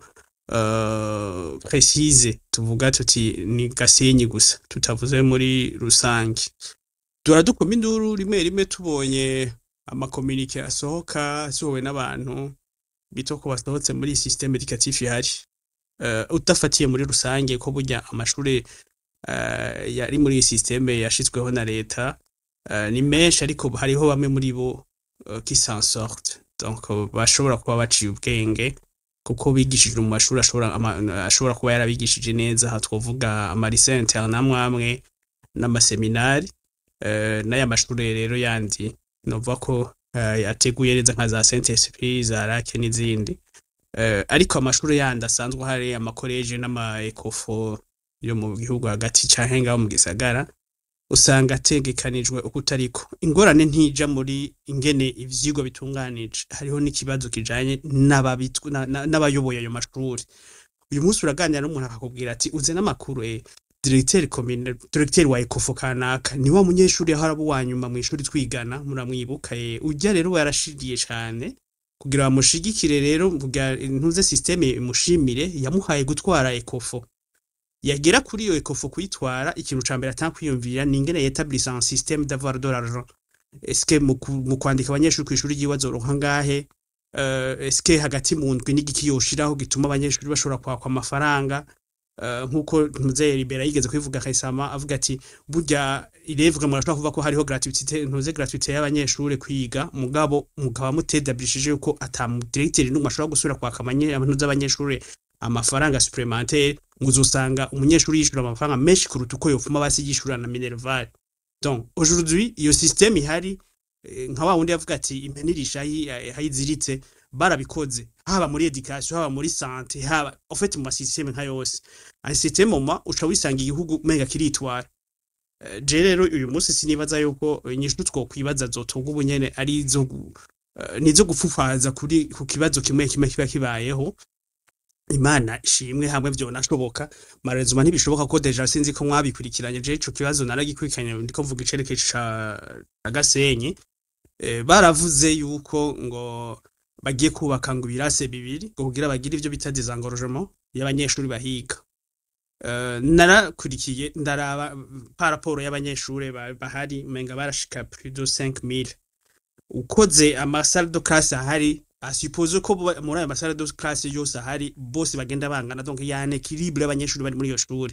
uh, précise tuvuga tuti ni gasenyi gusa tutavuze muri rusange dora dukoma induru rimwe rimwe tubonye amakomunike asohoka asohowe n'abantu bito ko basohotse muri système éducatif ihari uh, udafatiye muri rusange ko burya amashure uh, yari muri iyi système yashizweho na leta uh, ni menshi ariko hariho bamwe muri bo uh, qui s'en sortent donc uh, bashobora kuba baciye ubwenge kuko bigishijwe mu mashuri ashobora ama- ashobora kuba yarabigishije neza aha twovuga amarise interne amwe amwe n'amaseminari uh, n'aya mashure rero yandi novuga ko uh, yateguye neza nka za Saint Esprit za Rake n'izindi uh, ariko amashuri yandi asanzwe hari amakoleje n'ama ekofo yo mu gihugu hagati canke ngaho mu gisagara usanga ategekanijwe uko utariko ingorane ntija muri ingene ivyigwa bitunganije hariho n'ikibazo kijanye n'ababitw- na- na- n'abayoboye ayo mashuri uyu munsi uraganira n'umuntu akakubwira ati uze n'amakuru eh directeur commune directeur wa ekofo kanaka ni wa munyeshuri yahora uwa nyuma mu ishuri twigana muramwibuka eh ujya rero yarashigiye cane kugira bamushigikire rero kugira ntuze systeme imushimire yamuhaye gutwara ekofo yagera kuri iyo ekofo kuyitwara ikintu ca mbere atanga kwiyumvira ni ingene yetablisa un système d'avoir de l'argent eske mu ku- mu kwandika abanyeshuri ku ishuri ryiwe azoronka ngahe uh, eske hagati mu ndwi n'igiki yoshiraho gituma abanyeshuri bashobora kwakwa amafaranga uh, nkuko muzeye libera yigeze kwivuga kayisama avuga ati burya irevuga murashobora kuvuga ko hariho gratuité ntuze gratuité y'abanyeshuri kwiga mugabo mukaba mutedabirishije yuko ata mu directeur n'umwe ashobora gusubira kwaka amanye abantu z'abanyeshuri amafaranga supplémentaire ngo uzosanga umunyeshuri yishura amafaranga menshi kuruta uko yofuma basi yishura na minerval donc aujourd'hui iyo système ihari eh, nka wa wundi yavuga ati impenirisha hayiziritse barabikoze haba muri education haba muri santé haba en fait mu masystème nka yose un système moment uca wisanga igihugu mega kiritwara Eh, je rero uyu munsi sinibaza yuko inyishu twokwibaza zotunga ubunyene ari izo gu- eh, nizo gupfufaza kuri ku kibazo kimwe kimwe kiba kibayeho imana ishimwe hamwe vyonashoboka marezuma ntibishoboka ko deja sinzi ko mwabikurikiranye je ico kibazo naragikurikiranye ndiko mvuga icerekezo ca ca gasenyi eh, baravuze yuko ngo bagiye kubaka ngo ibirase bibiri ngo kugira bagire ivyo bita désengorgement y'abanyeshuri bahiga Eh, narakurikiye ndaraba pa raporo y'abanyeshuri ba- bahari menga barashika plus de 5000 ukoze amasalle de classe ahari asupose ko bo- muri ayo masalle de classe yose ahari bose bagenda bangana donc ya un équilibre y'abanyeshuri bari muri iyo shuri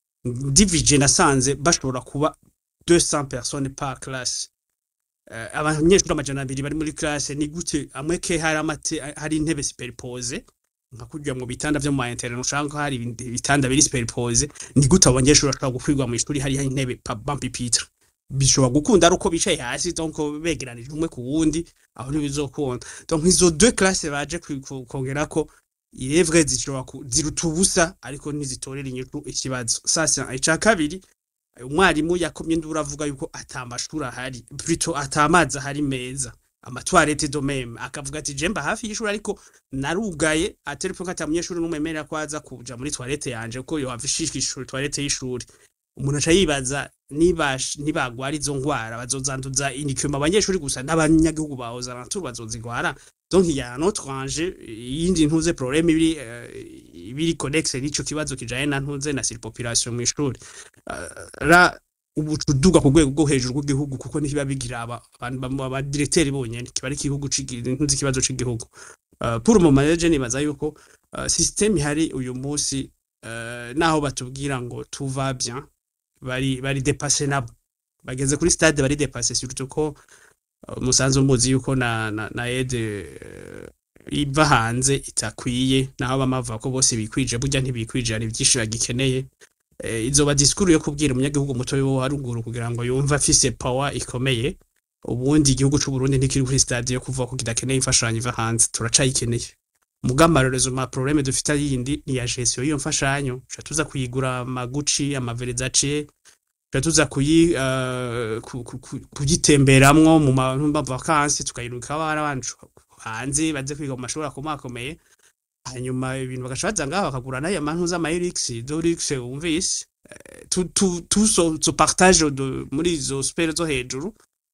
divije nasanze bashobora kuba 200 personnes par classe uh, abanyeshuri amajana abiri bari muri classe ni gute amwe ke hari amate hari intebe superpose nka kurya mu bitanda vyo mu ma internet ushanga hari ibindi bitanda biri superpose ni gute abanyeshuri bashobora gukwirwa mu ishuri hari intebe pa bampipitre bishobora gukunda ari uko bicaye hasi donc begeranije umwe ku wundi aho ntibizokunda donc izo deux classes baje kwi- ku- kongerako irevre zishobora ku- ziruta ubusa ariko ntizitorera inyishu ikibazo sasa ica kabiri umwarimu yakomye induru avuga yuko ata amashuri ahari plutôt ata amazi ahari meza amatwarete do meme akavuga ati jemba hafi y'ishuri ariko narugaye atari ko ata munyeshuri n'umwemerera ko aza kuja muri toilette yanje ko yo havishishwa ishuri toilette y'ishuri umuntu aca yibaza niba nibagwara izo ngwara bazozanduza inikuma abanyeshuri gusa n'abanyagihugu bahoza natur bazozigwara donc il y a un autre enjeu yindi ntuze problème ibiri uh, ibiri connexe n'ico kibazo kijaye na ntuze na surpopulation mu ishuri uh, ra ubucuduga ku rwego rwo hejuru rw'igihugu kuko ntibiba bigira aba- abantu abadiregiteri bonyene kiba ari igihugu c'igi- ntuzi ikibazo c'igihugu uh, pour mu manager nibaza yuko uh, système ihari uyu munsi uh, naho batubwira ngo tout va bien bari bari dépassé nabo bageze kuri stade bari dépassé surtout ko uh, musanzwe muzi yuko na na, na aide uh, iva hanze itakwiye naho bamavuga ko bose bikwije burya ntibikwije hari byinshi bagikeneye eh, izoba disikuru yo kubwira umunyagihugu muto wo haruguru kugira ngo yumve afise power ikomeye ubundi igihugu c'u Burundi ntikiri kuri stade yo kuvuga ko kidakeneye imfashanyo iva hanze turacayikeneye mugamarerezo ma problème dufite yindi ni ya gestion y'iyo mfashanyo tuca tuza kuyigura amaguci amaverzace tuca tuza kuyi uh, ku- ku- ku- kuyitemberamwo mu ma mu ma vacances tukayiruka abana bacu hanze baze kwiga mu mashuri akomakomeye hanyuma ibintu bagaca baza ngaho bakagura n'aya mantu z'amayirix dorix wumvise Eh, tu tu tu so, so partage de muri izo spere zo hejuru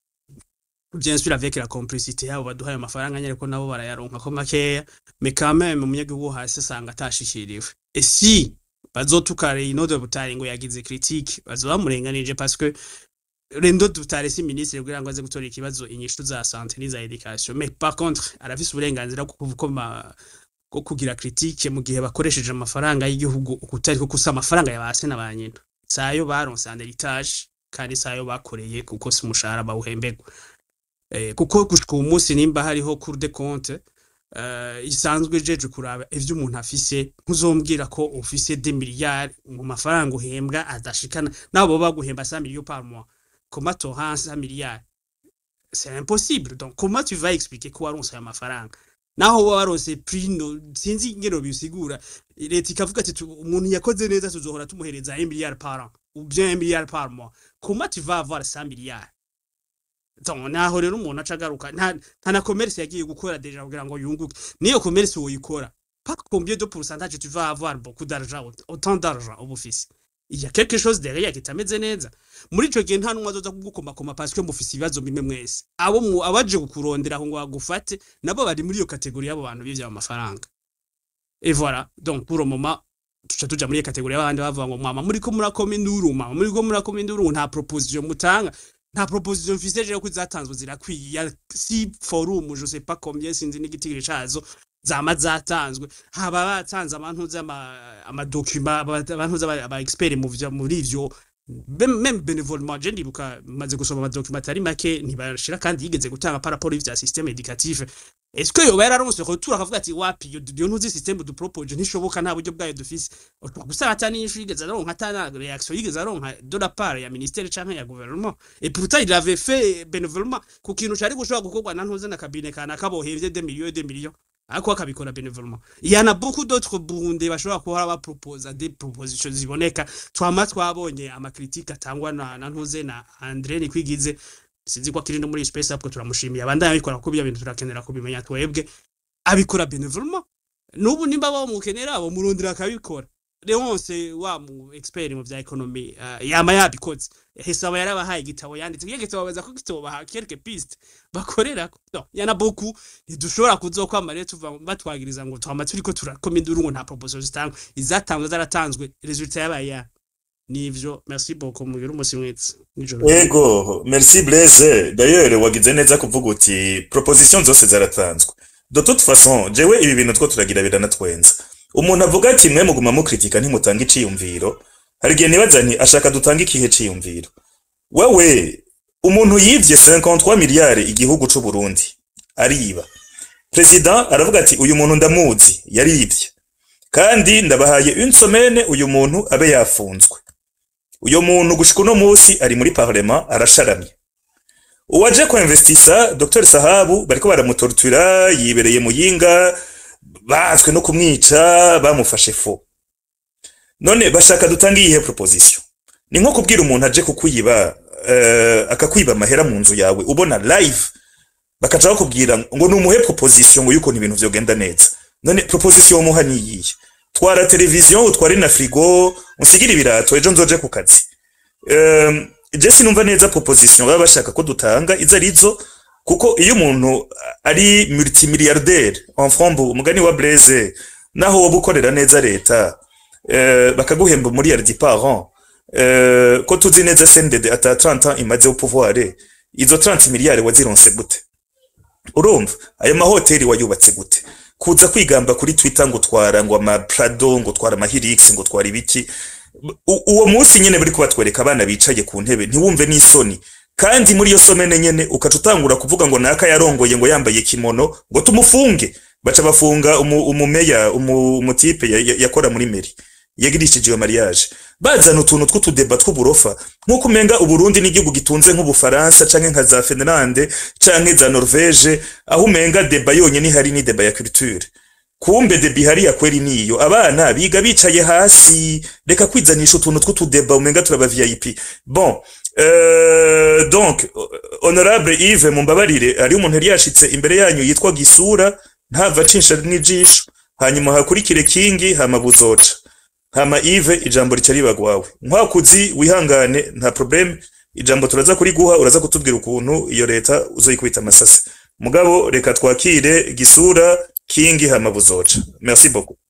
bien sûr avec la complicité yabo baduhaye amafaranga nyine ko nabo barayaronka ko makeya mais quand même umunyagihugu wo hasi asanga atashikiriwe et si bazotukare inode butari ngo yagize critique bazoba bamurenganije parce que Rendo Dutare si ministre kugira ngo aze gutora ikibazo inyishu za santé n'iza education mais par contre arafise uburenganzira bwo kuvukoma bwo kugira critique mu gihe bakoresheje amafaranga y'igihugu ukutari ko kusa amafaranga yabase na banyina sayo baronse en héritage kandi sayo bakoreye kuko si umushahara bawuhembegwa eh, kuko gushika uyu munsi nimba hariho cour de compte uh, isanzwe jeje kuraba ivyo umuntu afise ntuzombwira ko ufise 2 miliyari mu mafaranga uhembwa adashikana nabo baba baguhemba 5 millions par mois comment t'auras 5 milliards c'est impossible donc comment tu vas expliquer ko waronse ayo mafaranga naho wowe waronse prino sinzi ingero bisigura leta ikavuga ati tu- umuntu yakoze neza tuzohora tumuhereza 1 milliard par an ou bien 1 milliard par mois comment tu vas avoir 100 milliards donc naho rero umuntu aca agaruka nta nta na commerce yagiye gukora deja kugira ngo yunguke niyo commerce woyikora pas combien de pourcentage tu vas avoir beaucoup d'argent autant d'argent uba ufise il y a quelque chose derrière kitameze neza muri ico gihe nta numwe azoza kugukomakoma parce que mufise ibibazo bimwe mwese abo mu- abaje kukurondera ngo bagufate nabo bari muri iyo kategori y'abo bantu bivye amafaranga et voilà donc pour le moment tuca tuja muri iyo kategori y'abandi bavuga ngo mwama muriko murakoma induru mwama muriko murakoma induru nta proposition mutanga nta proposition mfise je ko zatanzwe zirakwiye ya si forum je sais pas combien sinzi n'igitigiri cazo zama zatanzwe haba batanze abantu z'ama amadokuma abantu z'aba aba expert mu vya muri ivyo Bem- même bénévolement je ndibuka maze gusoma amadokuma atari make ntibashira kandi yigeze gutanga par rapport y'ivya système éducatif est-ce que yoba yararonse retour akavuga ati wapi iyo iyo ntuzi système du propose ntishoboka nta buryo bwayo dufise gusa atani inyishu yigeze aronka atana reaction yigeze aronka de la part ya ministère canke ya gouvernement et pourtant il avait fait bénévolement ku kintu cari gushobora gukorwa na ntuze na kabine kana kabohevye des millions et des millions ariko akabikora bénévolement il y en a beaucoup d'autres burundais bashobora kuhora baproposa des propositions ziboneka twama twabonye amakritique atangwa na, na ntuze na André Nikwigize sinzi ko akiri no muri space up turamushimiye abandanya abikora kuko ibyo bintu turakenera kubimenya twebwe abikora bénévolement n'ubu nimba bamukenera abo murondera akabikora Leonce wa mu expert mu vya economy uh, yama yabikoze hesaba yarabahaye igitabo yanditse kiyo gitabo baza ko gitabo baha quelques pistes bakorera no yana beaucoup ntidushobora kuzokwama rero tuva batwagiriza ngo twama turiko turakoma induru ngo nta proposition zitangwa izatanzwe zaratanzwe resultat yabaye ya nivyo merci beaucoup mugira umusi mwiza nijoro Ego, merci Blaise. D'ailleurs, wagize neza kuvuga uti proposition zose zaratanzwe. De toute façon, jewe ibi bintu two turagira biranatwenza. Umuntu avuga ati mwe muguma mukritika ntimutanga iciyumviro. Hari igihe nibaza nti ashaka dutanga ikihe ciyumviro. Wewe, umuntu yivye 53 miliyari igihugu c'u Burundi. Ariba. President aravuga ati uyu muntu ndamuzi, yarivye. Kandi ndabahaye une semaine uyu muntu abe yafunzwe. uyo muntu gushika uno musi ari muri parlement arasharamye uwaje ko investisa Dr Sahabu bariko baramutortura yibereye muyinga batswe no kumwica bamufashe fo none bashaka dutanga iyihe proposition ni nko kubwira umuntu aje kukwiba uh, akakwiba amahera mu nzu yawe ubona live bakaca bakubwira ngo numuhe proposition ngo yuko ibintu vyogenda neza none proposition umuha ni iyihe twara televiziyo utware na frigo usigire ibirato ejo nzoje ku kazi um, je sinumva neza proposition baba bashaka ko dutanga izo arizo kuko iyo umuntu ari multimilliardaire en frombo umugani wa Blaise naho woba ukorera neza leta uh, bakaguhemba miliyardi par an uh, ko tuzi neza CNDD ata 30 ans imaze au pouvoir izo 30 miliyari wazironse gute urumva ayo mahoteli wayubatse gute kuza kwigamba kuri Twitter ngo twara ngo ama Prado ngo twara ama Hilux ngo twara ibiki U- uwo munsi nyene bari kubatwereka abana bicaye ku ntebe ntiwumve n'isoni kandi muri iyo somene nyene ukaca utangura kuvuga ngo naka yarongoye ngo yambaye kimono ngo tumufunge baca bafunga umu- umumeya umu- umutipe ya- ya- yakora muri meri yagirishije iyo mariage bazana utuntu tw'utudeba tw'uburofa nk'uko umenga uburundi n'igihugu gitunze nk'ubufaransa canke nka za finlande canke za norvege aho umenga deba yonyene ihari ni deba ya culture kumbe deba ihari ya kweri niyo abana biga bicaye hasi reka kwizanisha utuntu tw'utudeba umenga turaba vip bon euh, donc honorable yves mumbabarire hariho umuntu yari yashitse imbere yanyu yitwa gisura ntava acisha n'ijisho hanyuma hakurikire kingi hama buzoca hama Yves ijambo rica ribagwawe nkwakuzi wihangane nta problem ijambo turaza kuri guha uraza kutubwira ukuntu iyo leta uzoyikubita amasase mugabo reka twakire gisura kingi hama buzoca merci beaucoup